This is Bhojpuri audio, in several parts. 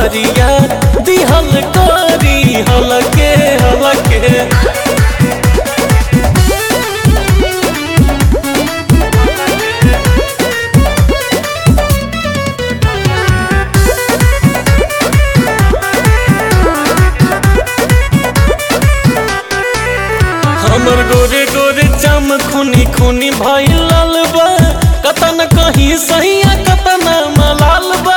सवरिया दिहल करी हलके हलके हमर गोरे गोरे चम खूनी खूनी भइल लाल बा कतन कहीं सहिया कतन मलाल बा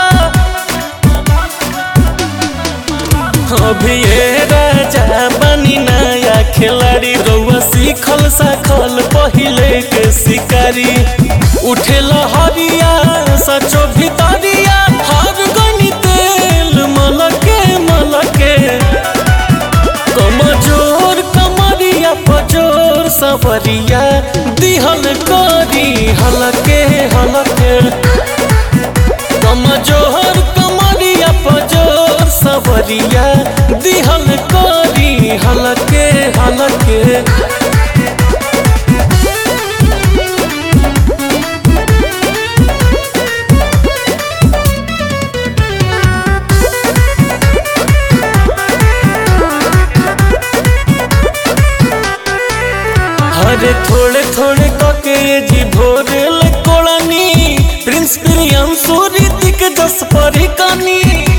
अभी ये राजा बनी नया खिलाड़ी रउआ सीखल साखल पहिले के शिकारी उठे लहरिया सचो भितरिया हर गनी तेल मलके मलके कमजोर कमरिया पजोर सवरिया दिहल करी हलके हलके कमजोर कमरिया पजोर सवरिया दिहल करी हलके हलके हरे थोड़े थोड़े कके ये जी भोरे ले कोड़नी प्रिंस प्रियम सूरितिक जस परी कनी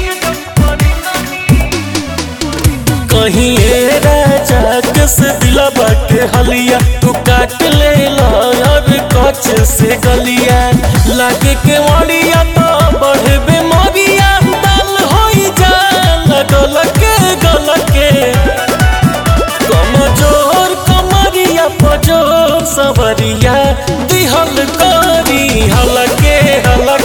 कहीं ए राजा कस दिला बाटे हलिया तू काट ले ला और कच से गलिया लागे के वड़िया तो बढ़े बेमरिया दाल होई जा गलके गलके कमजोर कमरिया पजोर सवरिया दिहल करी हलके हलके